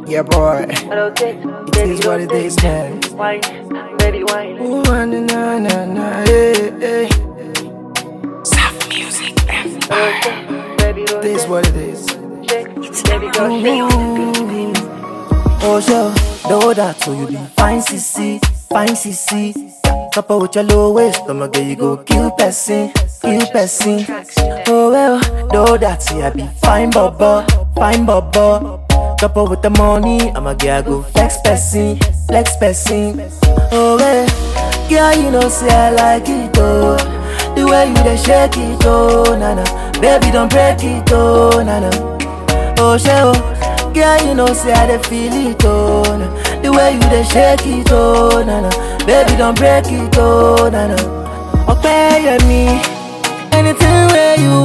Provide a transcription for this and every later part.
Yeah, boy. Rotate, It baby, is what it rotate. is, man. Wine, baby, wine. Ooh, na na na na, hey, hey. Soft music empire. Rotate, baby, It is rotate. what it is. Shake, baby, go shake. Oh, sure. Know that, so you be fine, CC, fine, CC. Couple with your low waist, I'ma get you go kill person, kill person. Oh, well, know that, see, I be fine, bubba, fine, bubba. Couple with the money, I'ma get go flex person, flex person. Oh, well, girl, you know, say I like it, oh. The way you dey shake it, oh, na na. Baby, don't break it, oh, na na. Oh, she, oh, girl, you know, say I dey feel it, oh, na. The way you dey shake it, oh, na na. Baby, don't break it, oh, na na. Okay, yeah, me. Anything where you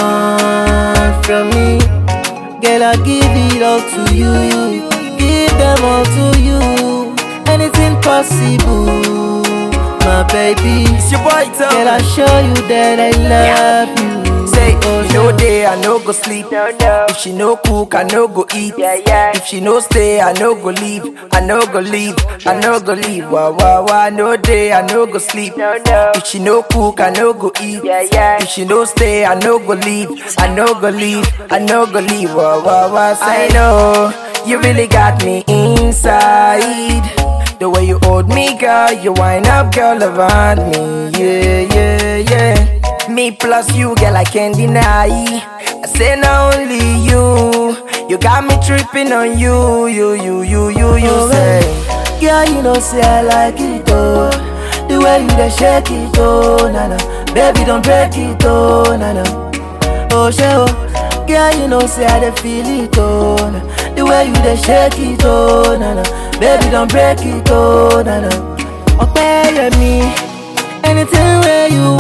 want from me, girl, I give it all to you. you. Give them all to you. Anything possible, my baby. It's your boy, Girl, I show you that I love you. Say, Oh, you know day, I no go sleep. No, no. If she no cook, I no go eat. Yeah, yeah. If she no stay, I no go leave. I no go leave. I no go leave. Wah wah wah. No day, I no go sleep. No, no. If she no cook, I no go eat. Yeah, yeah. If she no stay, I no go leave. I no go leave. I no go leave. Wah wah wah. Say no, you really got me inside. The way you hold me, girl, you wind up, girl, around me. Yeah, yeah, yeah. Me plus you, girl, I can't deny. I say not only you, you got me tripping on you, you, you, you, you, you say. Girl, you know, say I like it, oh. The way you dey shake it, oh, na na. Baby, don't break it, oh, na na. Oh, she, oh. Girl, you know, say I dey feel it, oh, na. The way you dey shake it, oh, na na. Baby, don't break it, oh, na na. Okay, yeah, me. Anything where you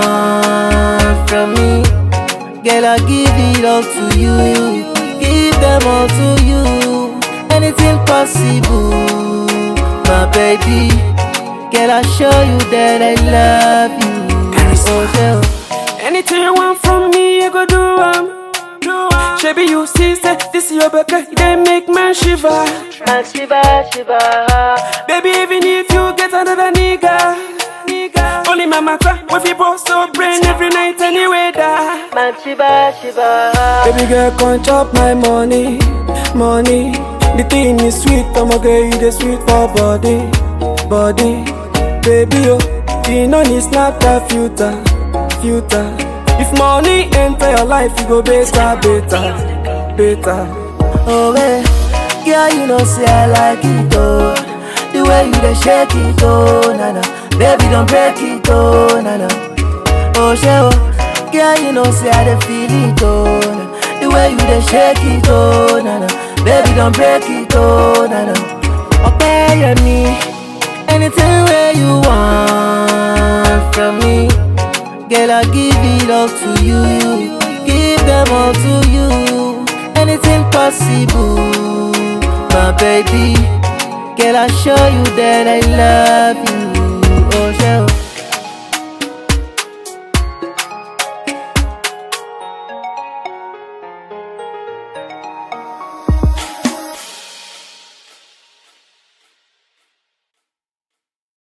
want from me, girl, I give it all to you. Give them all to you. Anything possible, my baby. Girl, I show you that I love you. Oh, yeah. Anything you want from me, I go do am. Do am. Shabby, you see, say this your baby, they make man shiver. Man, shiva, shiva. Baby, even if you get another nigga, nigga. Only my matter, with you both so brain every night anyway, da. Man, shiva, shiva. Baby girl, come chop my money, money. The thing is sweet, I'ma get you the sweet for body, body. Baby, oh, you know need snap that filter, filter. If money enter your life, you go better, better, better. Oh, yeah. Girl, you know, say I like it, oh. The way you dey shake it, oh, na na. Baby, don't break it, oh, na na. Oh, she, oh. Girl, you know, say I dey feel it, oh, na. The way you dey shake it, oh, na na. Baby, don't break it, oh, na na. Okay, yeah, me. Anything where you want from me, girl, I give it all to you. Give them all to you. Anything possible, my baby. Girl, I show you that I love you.